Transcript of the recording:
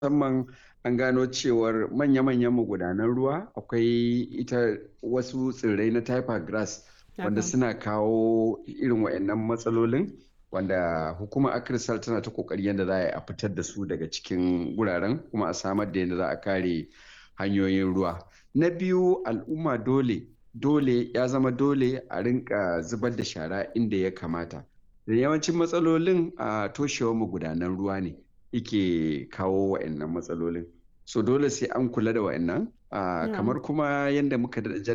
musamman an gano cewar manya-manyan magudanan ruwa akwai ita wasu tsirrai na typer grass wanda suna kawo irin waɗannan matsalolin wanda hukumar akirsal tana ta kokari yadda za a fitar da su daga cikin wuraren kuma a samar da yadda za a kare hanyoyin ruwa na biyu al'umma dole dole ya zama dole a rinka zubar da shara inda ya kamata da yawancin matsalolin a toshewar magudanan ruwa ne yake kawo wa'annan matsalolin so dole sai an kula da wa'annan kamar kuma yadda muka